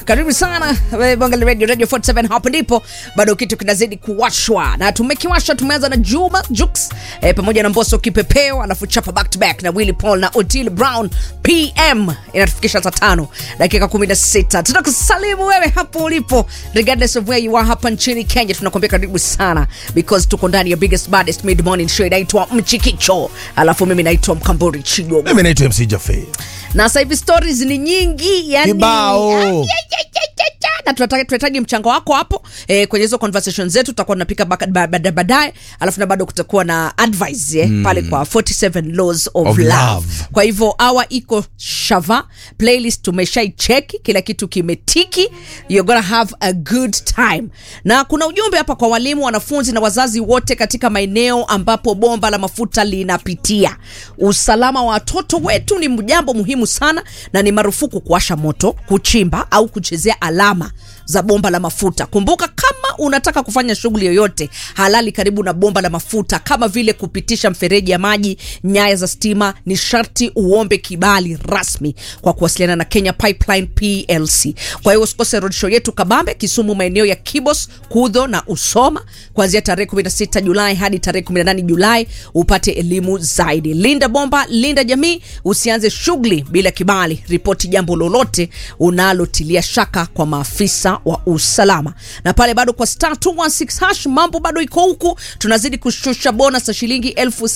karibu sana eh, Bongali Radio Radio 47 hapo ndipo bado kitu kinazidi kuwashwa na tumekiwasha tumeanza na Juma Jux eh, pamoja na Mbosso Kipepeo alafu chapa back to back na Willy Paul na Otile Brown PM inatufikisha saa tano dakika 16 tunakusalimu wewe hapo ulipo regardless of where you are hapa nchini Kenya tunakwambia karibu sana because tuko ndani ya biggest baddest mid morning show inaitwa Mchikicho alafu mimi naitwa Mkamburi Chigo mimi naitwa MC Jaffe. na sasa hivi stories ni nyingi yani Kibao. Ay, ay, ay, ay, ay, ay. na tunataka- tunahitaji mchango wako hapo eh, kwenye hizo conversation zetu tutakuwa tunapika baka- ba- ba- baadaye alafu na bado kutakuwa na advice eh, pale kwa 47 laws of, Of love. love. kwa hivyo awa iko shava playlist tumeshaicheki kila kitu kimetiki you're gonna have a good time na kuna ujumbe hapa kwa walimu wanafunzi na wazazi wote katika maeneo ambapo bomba la mafuta linapitia usalama wa watoto wetu ni jambo muhimu sana na ni marufuku kuwasha moto kuchimba au kuchezea alama za bomba la mafuta kumbuka kama unataka kufanya shughuli yoyote halali karibu na bomba la mafuta kama vile kupitisha mfereji ya maji nyaya za stima ni sharti uombe kibali rasmi kwa kuwasiliana na kenya pipeline plc kwa hiyo usikose roadshow yetu kabambe kisumu maeneo ya kibos kudho na usoma kuanzia tarehe 16 julai hadi tarehe 18 julai upate elimu zaidi linda bomba linda jamii usianze shughuli bila kibali ripoti jambo lolote unalotilia shaka kwa maafisa wa usalama na pale bado kwa star 216 hash mambo bado iko huku tunazidi kushusha bonus ya shilingi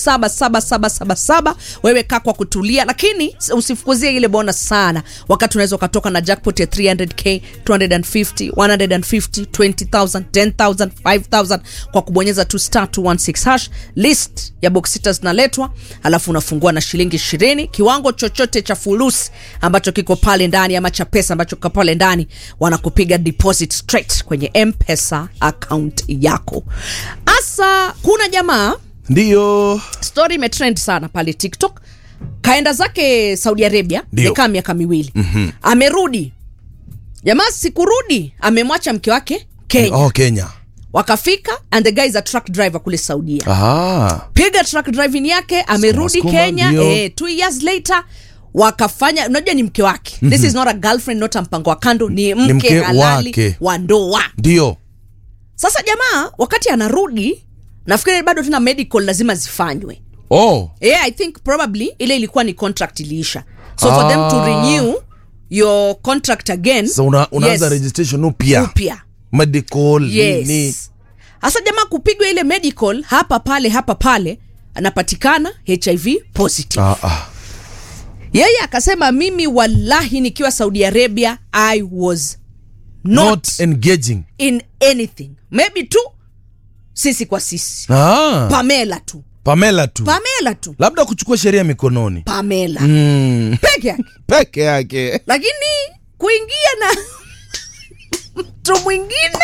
777777 wewe kaa kwa kutulia lakini usifukuzie ile bonus sana wakati unaweza ukatoka na jackpot ya 300k 250 150 20000 10000 5000 kwa kubonyeza tu star 216 hash list ya box sita zinaletwa alafu unafungua na shilingi 20 kiwango chochote cha fulusi ambacho kiko pale ndani ama cha pesa ambacho kiko pale ndani wanakupiga deposit straight kwenye mpesa account yako hasa kuna jamaa Ndiyo. story imetrend sana pale tiktok kaenda zake saudi arabia Ndio. nikaa miaka miwili mm-hmm. amerudi jamaa sikurudi amemwacha mke wake kenya Oh, Kenya. wakafika and the guy is a truck driver kule saudia Ah. piga truck driving yake amerudi skuma, kenya ndio. eh, two years later wakafanya unajua ni mke wake mm-hmm. this is not a girlfriend not a mpango wa kando ni mke, mke halali wake. wa ndoa Ndiyo. sasa jamaa wakati anarudi nafikiri bado tena medical lazima zifanywe Oh. yeah, i think probably ile ilikuwa ni contract iliisha so for them to Ah. renew your contract again So una, unaanza yes, registration upya. upya Medical nini. yes hasa jamaa kupigwa ile medical hapa pale hapa pale anapatikana hiv positive Ah, ah. yeye akasema mimi wallahi nikiwa saudi arabia i was not, Not engaging. in anything maybe tu sisi kwa sisi Ah. pamela tu Pamela tu. pamela tu Labda kuchukua sheria mikononi. pamela Mm. peke yake Peke yake. lakini kuingia na mtu mwingine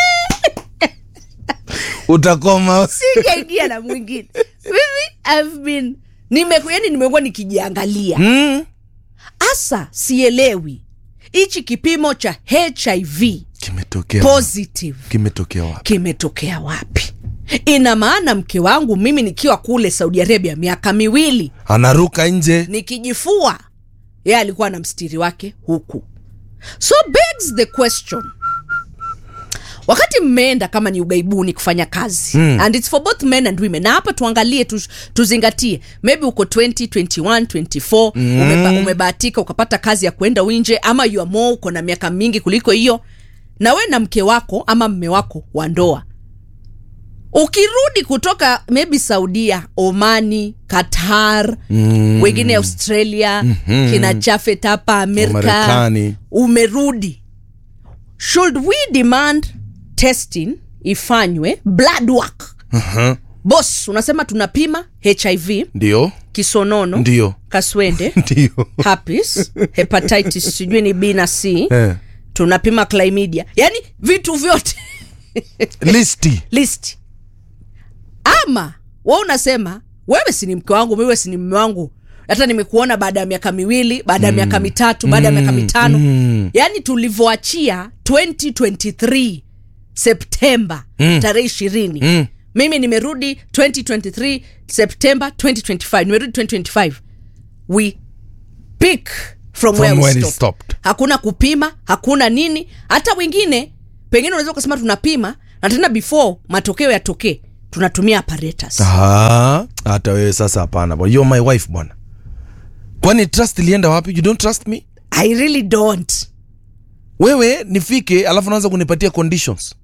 Utakoma. sijaingia na mwingine mimi I've been nime, yani nimekuwa nikijiangalia Mm. hasa sielewi hichi kipimo cha hiv Kimetokea. positive Kimetokea wapi? kimetokea wapi ina maana mke wangu mimi nikiwa kule saudi arabia miaka miwili Anaruka nje. nikijifua yeye alikuwa na mstiri wake huku so begs the question wakati mmeenda kama ni ugaibuni kufanya kazi mm. and its for both men and women na hapa tuangalie tu, tuzingatie maybe uko 20 21 24 mm. umeba, umebahatika ukapata kazi ya kwenda winje ama you are more uko na miaka mingi kuliko hiyo na we na mke wako ama mme wako wa ndoa ukirudi kutoka maybe saudia omani qatar mm. wengine australia mm-hmm. kina chafet hapa amerika Marekani. umerudi should we demand testing ifanywe blood work Uh-huh. bos unasema tunapima hiv Ndiyo. kisonono Ndiyo. kaswende Ndiyo. herpes hepatitis sijui ni b na c Eh. tunapima chlamydia yani vitu vyote Listi. list ama we unasema wewe si ni mke wangu wewe si ni mme wangu hata nimekuona baada ya miaka miwili baada ya mm. miaka mitatu baada ya miaka mitano mm. yaani tulivyoachia 2023 septemba mm. tarehe ishirini Mm. mimi nimerudi 2023 september 2025 nimerudi 2025 we pick from, From where we where it stopped. stopped. hakuna kupima hakuna nini hata wengine pengine unaweza ukasema tunapima na tena before matokeo yatokee tunatumia apparatus Ah, hata wewe sasa hapana bwana. You're my wife bwana kwani trust ilienda wapi you don't trust me i really don't wewe nifike alafu naanza kunipatia conditions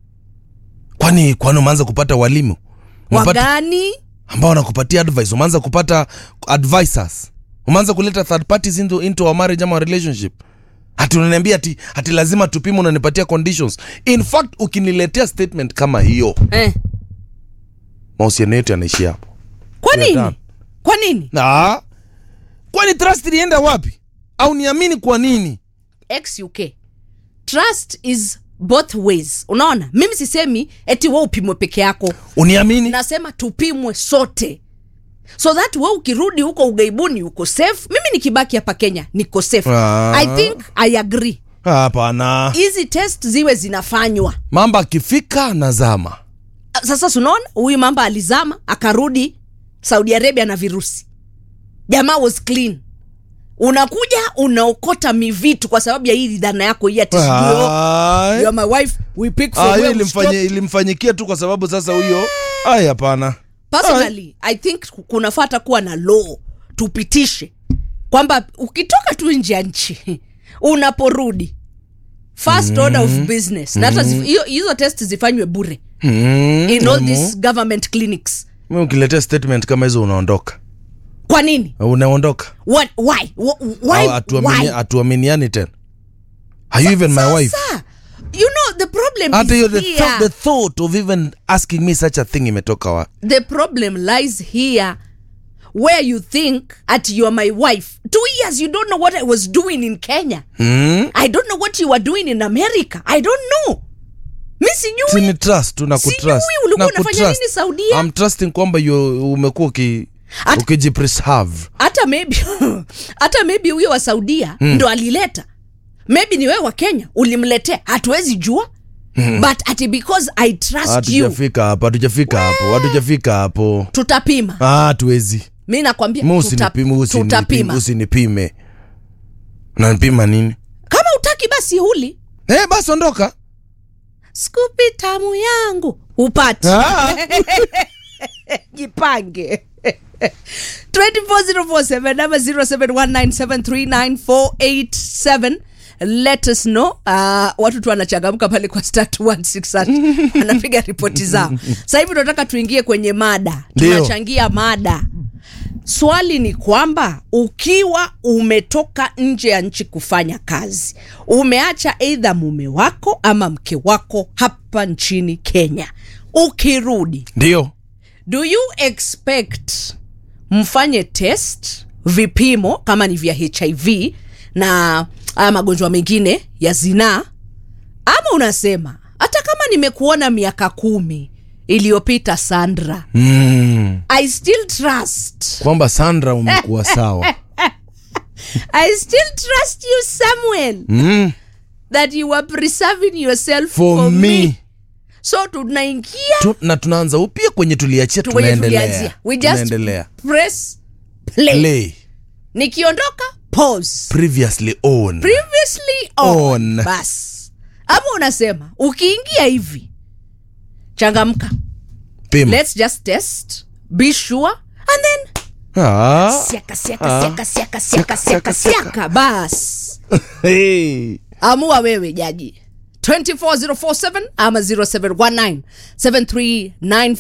kwani kwani umeanza kupata walimu Umepata- wagani ambao wanakupatia advice umeanza kupata advisors umeanza kuleta third parties into, into our marriage ama our relationship hati unaniambia ati, ati lazima tupime unanipatia conditions in fact ukiniletea statement kama hiyo eh. mahusiano yetu yanaishia hapo kwa We are nini done. kwa nini Ah, kwani trust ilienda wapi au niamini kwa nini xuk trust is both ways unaona mimi sisemi eti we upimwe peke yako uniamini nasema tupimwe sote so that we ukirudi huko ugaibuni uko safe mimi nikibaki hapa kenya niko safe Ah. i think i agree hapana hizi test ziwe zinafanywa mamba akifika nazama sasa sunaona huyu mamba alizama akarudi saudi arabia na virusi jamaa was clean unakuja unaokota mivitu kwa sababu ya hii dhana yako hii ati sijui, oh, Ai. you are my wife we pick from Ah, where hiyo we ilimfanya- stop. ilimfanyikia tu kwa sababu sasa huyo ai hapana personally i think kunafata kuwa na law tupitishe kwamba ukitoka tu nje ya nchi unaporudi first order of business na hata zif- hiyo- hizo test zifanywe bure Mm, in all emu. these government clinics Mimi ukiletea statement kama hizo unaondoka kwa nini unaondoka What, why? Wh- why? Au hatuamini- why? hatuaminiani tena are you even my wife Sasa, you know the problem hata is hiyo the, here. thought, the thought of even asking me such a thing imetoka wa the problem lies here where you think at you are my wife two years you don't know what i was doing in kenya mm? i don't know what you were doing in america i don't know mi sijui sini trust tu na Sijui kutrust ulikuwa na unafanya kutrust. nini Saudia? I'm trusting kwamba you- umekuwa uki At- ukijipreserve hata maybe hata maybe huyo wa saudia mm. ndo alileta maybe ni wewe wa kenya ulimletea hatuwezi jua mm. but ati because i trust you hatujafika hapo hatujafika hapo hatujafika hapo tutapima Ah, hatuwezi mi nakwambia mi tuta- usinipime usinipime tutapima usinipime unanipima nini kama utaki basi huli eh, basi ondoka skupi tamu yangu upati Ah. jipange 24047 ama 0719739487 let us know uh, watu tu wanachangamka pale kwa star 216 wanapiga ripoti zao sasa hivi tunataka tuingie kwenye mada Ndio. tunachangia mada swali ni kwamba ukiwa umetoka nje ya nchi kufanya kazi umeacha eidha mume wako ama mke wako hapa nchini kenya ukirudi ndio do you expect mfanye test vipimo kama ni vya hiv na haya magonjwa mengine ya zinaa ama unasema hata kama nimekuona miaka kumi iliyopita sandra mm. i still trust kwamba sandra umekuwa sawa i still trust you samuel mm. that you are preserving yourself for, for, me, me. so tunaingia Tu, na tunaanza upya kwenye tuliachia kwenye tunaendelea tulianzia we just tunaendelea press play. play nikiondoka pause previously on previously on, On. bas ama unasema ukiingia hivi changamka pima let's just test be sure and then ah. siaka siaka Ah. siaka siaka siaka siaka siaka bas hey. amua wewe jaji 24047 ama 0719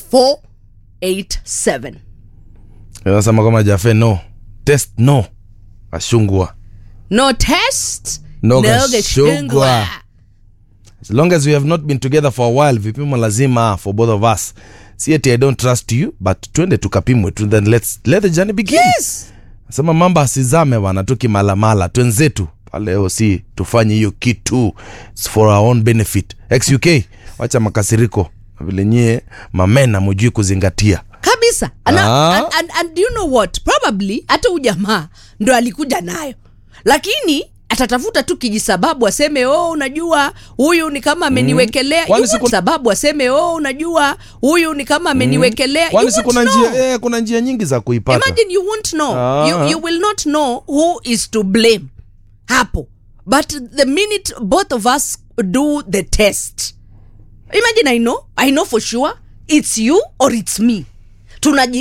739487 nasema kama jafe no test no ashungwa no test No gashungwa. gashungwa. as long as we have not been together for a while vipimo lazima for both of us si ati i don't trust you but twende tukapimwe tu then let's let the journey begin yes sema mamba asizame bana tukimalamala twenzetu pale oc tufanye hiyo kitu It's for our own benefit xuk wacha makasiriko vile nyie mamena mujui kuzingatia kabisa and, Ah. and, and, and do you know what probably hata huu jamaa ndo alikuja nayo lakini atatafuta tu kijisababu aseme oh unajua huyu ni kama ameniwekelea Kwani You siku- want sababu aseme oh unajua huyu ni kama ameniwekelea You kwani si won't kuna know. njia, eh, kuna njia nyingi za kuipata imagine you won't know Ah. you, you will not know who is to blame hapo but the minute both of us do the test imagine i know i know for sure it's you or it's me tunaji